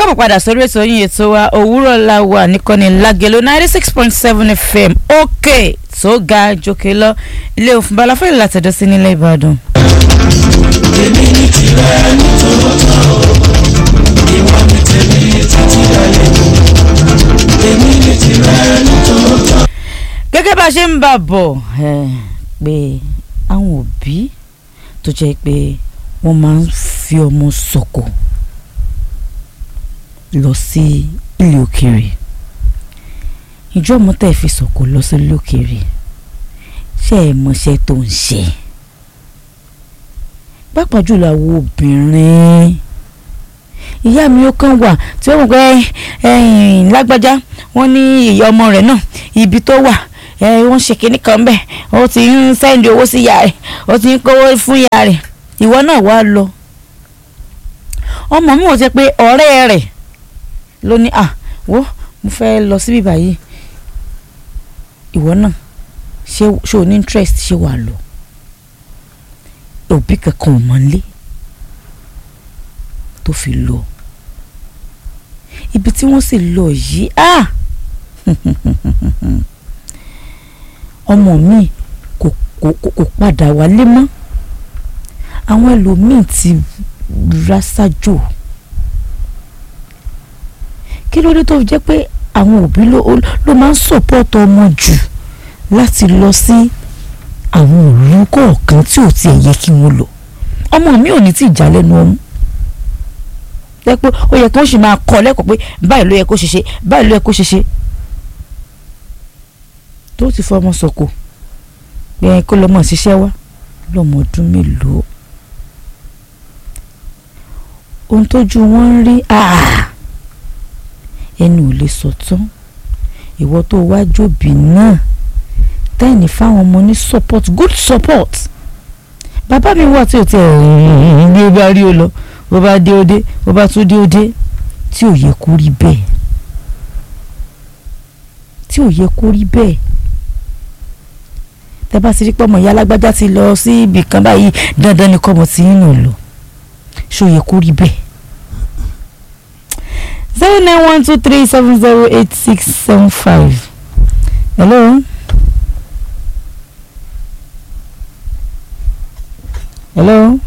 káàbọ̀ padà sórí ètò yín ètò wa òwúrọ̀ la wà nìkànnì lágẹ̀lò ninety six point seven fm òkè tó ga jòkè lọ ilé òfin balafẹ́ ìlàtẹ̀dọ́ sí nílẹ̀ ìbàdàn. èmi ní tirẹ̀ nítòótọ́ ìwọ ní tèmi títí ayé èmi ní tirẹ̀ nítòótọ́. gẹ́gẹ́ bá a ṣe ń bà bọ̀ ẹ̀, pé àwọn òbí tó jẹ́ pé wọ́n máa ń fi ọmọ sọ̀kò lọ sí ilé òkèèrè ìjọ ọmọ tẹ́ ẹ fi sọ̀kò lọ sí ilé òkèèrè ṣé ẹ mọṣẹ́ tó ń ṣe pàápàá jùlọ àwọn obìnrin ìyá mi ó kàn wà tí ó wù pé ẹ̀yìn lágbájá wọ́n ní ìyá ọmọ rẹ̀ náà ibi tó wà ẹ wọ́n ṣe kinní kan bẹ́ẹ̀ ó ti ń sẹ́ndì owó sí ìyá rẹ̀ ó ti ń kówó fún ìyá rẹ̀ ìwọ náà wá lọ ọmọ mi ò jẹ́ pé ọ̀rẹ́ rẹ̀ ló ní à wo mo fẹ́ lọ síbí báyìí ìwọ náà ṣé ṣé o ní interest ṣé wàá lọ òbí kankan ò mọ̀ nílé tó fi lọ ibi tí wọ́n sì lọ yìí ah ọmọ mi kò kò kò kò padà wálé mọ́ àwọn ẹlòmíín ti rásájò kí ló dé tó fi jẹ́ pé àwọn òbí ló ló máa ń sọ̀pọ̀tọ̀ ọmọ jù láti lọ sí àwọn òru kọ̀ọ̀kan tí ò tiẹ̀ yẹ kí wọ́n lọ ọmọ mi ò ní tí ì já lẹ́nu ọmú jẹ́ pé ó yẹ kí wọ́n sì máa kọ́ lẹ́kọ̀ọ́ pé báyìí ló yẹ kó ṣe ṣe báyìí ló yẹ kó ṣe ṣe tó ti fọmọ sọ̀kò pé kó lọ́mọ ṣiṣẹ́ wá lọ́mọ ọdún mélòó ohun tójú wọn ń rí ẹnu ò lè sọ tán ìwọ tó wá jòbí náà tẹ́ẹ̀nì fáwọn ọmọ ní support good support bàbá mi wà tí ò tiẹ̀ rìn bí ó bá rí o lọ bó bá dé ó dé bó bá tún dé ó dé tí ò yẹ kó rí bẹ́ẹ̀ tí ò yẹ kó rí bẹ́ẹ̀ tẹ bá ti rí pọ́mọ ìyá alágbájá ti lọ sí ibì kan báyìí dandan ni kọ́mọ tí yín nù lọ ṣó yẹ kó rí bẹ́ẹ̀. zero nine one two three seven zero eight six seven five hello. hello.